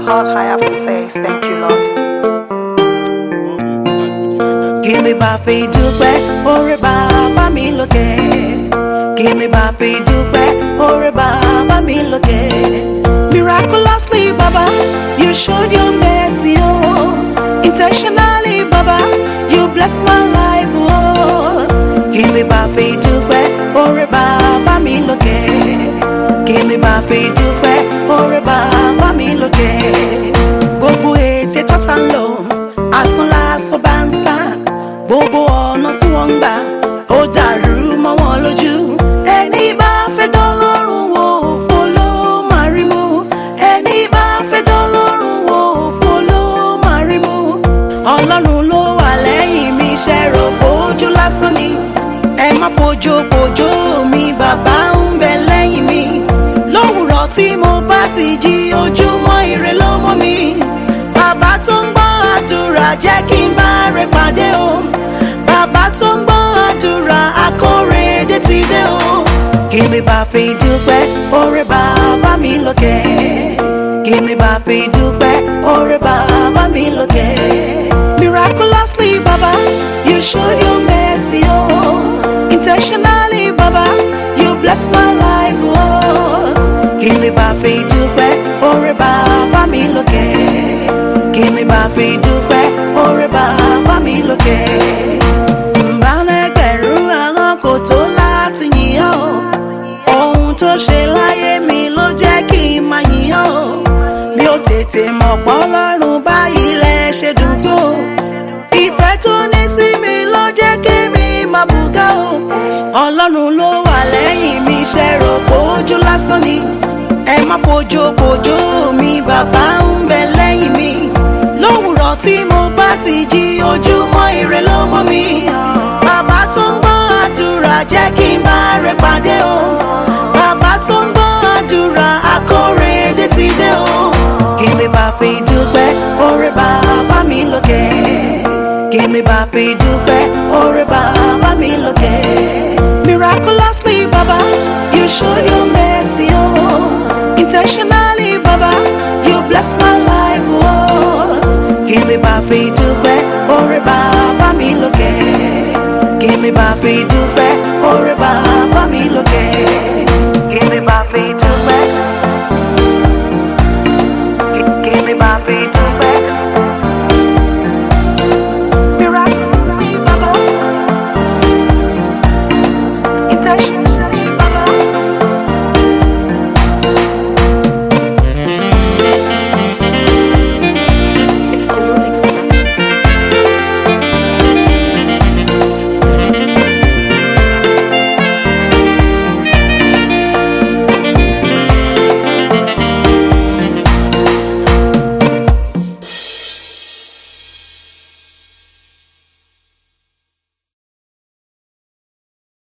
All I have to say is thank you, Lord. kí mi bá fi dúpẹ́ oore bàbá mi lókè kí mi bá fi dúpẹ́ oore bàbá mi lókè. miraculously baba you showed your mercy oh intentionally baba you bless my life oh kí mi bá fi dúpẹ́ oore bàbá mi lókè kí mi bá fi dúpẹ́ oore bàbá mi lókè gbogbo ètè tọ́ta ń lò asán lásán bá ń sá gbogbo ọ̀nà tí wọ́n ń gbà ó dàrú mọ́ wọn lójú. ẹni bá fẹ́ dán lọ́rùn wò fò ló máa rí mú. ẹni bá fẹ́ dán lọ́rùn wò fò ló máa rí mú. ọlọ́run ló wà lẹ́yìn mi ṣe rò bójú lásán ni. ẹ má fojú fojú mi bàbá ń bẹ lẹ́yìn mi. lówùrọ̀ tí mo bá ti jí ojúmọ́ ire ló mọ́ mi. bàbá tó ń gbọ́ àdúrà jẹ́ kí n bá rẹ pàdé o bàbá tó ń gbọ́ àdúrà akóredé ti dé o. kí mi bá fi dúpẹ́ oore bàbá mi lókè. kí mi bá fi dúpẹ́ oore bàbá mi lókè. miraculously baba you show your mercy oh. intentionally baba you bless my life oh. kí mi bá fi dúpẹ́ oore bàbá mi lókè. kí mi bá fi dúpẹ́ oore bàbá mi lókè ìbálẹ̀gbẹ̀rún àwọn kò tó láti yìnyán o ohun tó ṣe láyé mi ló jẹ́ kí n máa yìnyán o mi ò tètè mọ̀ pọ́ lọ́rùn báyìí lẹ ṣe dùn tó ìfẹ́ tó ní sí mi ló jẹ́ kí mi máa bùgá o ọlọ́run ló wà lẹ́yìn mi ṣe rò pójú lásán ni ẹ má fojú fojú mi bàbá ń bẹ lẹ́yìn mi lówùrọ̀ tí mo bá ti jí ojúmọ́ ire ló mọ́ mi bàbá tó ń gbọ́ àdúrà jẹ́ kí n bá rẹ pàdé o bàbá tó ń gbọ́ àdúrà akóredé ti dé o kí mi bá fi dúpẹ́ oore bàbá mi lókè kí mi bá fi dúpẹ́ oore bàbá mi lókè miraculously baba you show your mercy oh intentionally baba you bless my life oh kí mi bá fi dúpẹ́ oore bàbá mi lókè kí mi bá fi dúpẹ́ oore bàbá mi lókè.